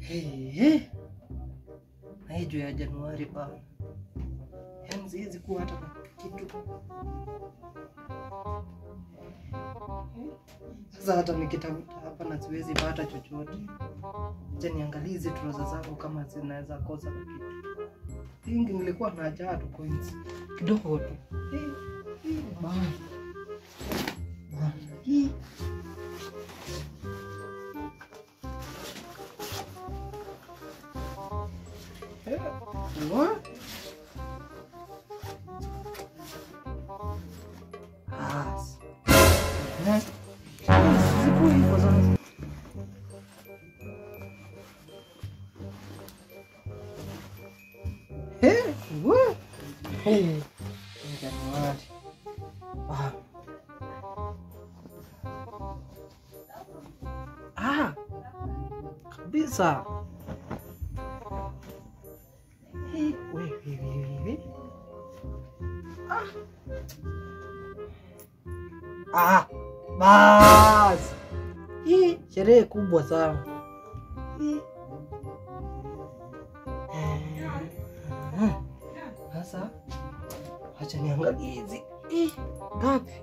Hey, hey. Na hii juu ya Januari bana, yaani siwezi kuwa hata na kitu sasa. Hata nikitafuta hapa na siwezi pata chochote. Acha niangalie hizi trouser zangu kama zinaweza kosa na kitu. Ingi nilikuwa na haja tu coins kidogo tu. Eh, eh, bana. Bana. Hii. Eh, what? Ah, s- eh, siku hivyo sasa. Eh, what? Eh, Januari. Ah. Ah, kabisa. Eh, we, we, we, we, we. Ah. Ah, bas. Hii sherehe kubwa sana. Hii. Eh, Sasa acha niangalie hizi. Hii, Ngapi?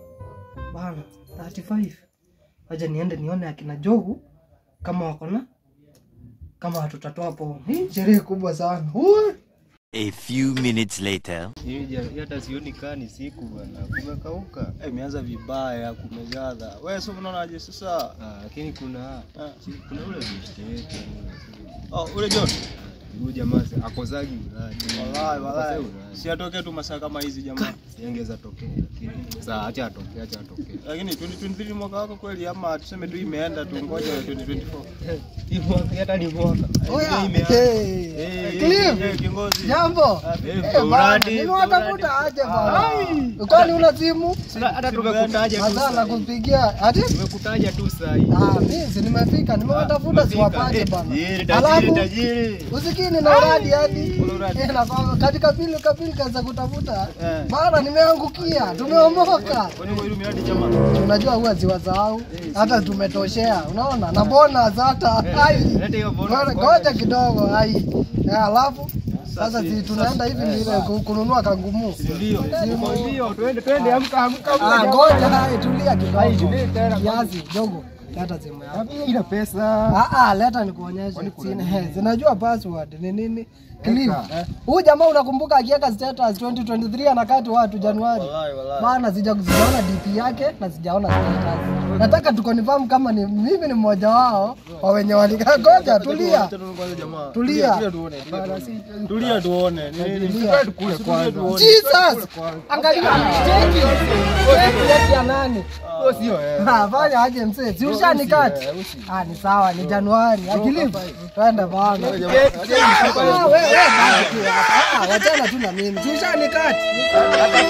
Bana, 35. Acha niende nione akina Jogu kama wako na kama hatutatoa hapo. Hii sherehe kubwa sana. Ui. A few minutes later. Hii ja- hii hata sioni kaa ni siku bwana, kumekauka. Eh, imeanza vibaya kumegadha. Wewe sio unaonaje sasa? Ah, lakini kuna Ah. si- kuna ule bishte yetu Oh, ule John. huyu jamaa si- akozagi uradi. Wallahi wallahi. Akozagi uradi. Si atoke tu masaa kama hizi jamaa. Siangeza tokea lakini sasa acha atokee, acha atokee. Lakini 2023 mwaka wako kweli ama tuseme tu imeenda tu ngoja 2024. Hii mwaka hata ni mwaka. Oya, Ndio imeanza. hey. Eh, Cliff. eh, kiongozi. Jambo. Eh, Eh, bana, uradi, nimewatafuta uradi. aje bana. Kwani una simu? Hata tumekutaja tu. Hata saa hii. nakupigia. Ati? Tumekutaja tu saa hii. Ah, mimi si nimefika, nimewatafuta umefika. siwapate Eh, bana. tajiri, tajiri, Alafu tajiri. usikini na uradi hadi. Kuna uradi. Eh, na kwa- katika pili kapili kaza kutafuta. Eh. Bana nimeangukia, tumeomoka. Kwani kwa ile miradi jamaa? Unajua huwa ziwasahau. Hata tumetoshea. Unaona? Na bonus hata. Ai. Leta hiyo bonus Ngoja- kwanza. Ngoja kidogo ai. Eh, alafu sasa si- si tunaenda hivi vile ku- kununua kangumu. Ndio. Ndio, twende twende, amka amka. Ah, ngoja hai tulia Ai, kidogo. tulia tena. Kiasi dogo. Leta simu yako. Ina pesa. Ah ah, leta nikuonyeshe. Sina- he, Zinajua password ni nini? Cliff. Huyu jamaa unakumbuka akiweka status 2023 anakati watu Januari. Wallahi wallahi. Bana sija sijaona DP yake na sijaona status. Nataka tukonfirm kama ni mimi ni mmoja wao wa wenye walikaa. Ngoja tulia. Acha tu kwanza jamaa. Tulia. Tulia tuone. tulia tuone. Tulia tuone. Ni nini? Tulia. Tulia tuone. Jesus! Angalia cheki. Cheki cheki ya nani? Huo sio eh. Ah, fanya aje mzee. Si ushanikati? Ah, ni sawa, ni Januari. Akili. Twende bana. Ah, wewe wewe baki tu hapa. Ah, wachana tu na mimi. Si ushanikati?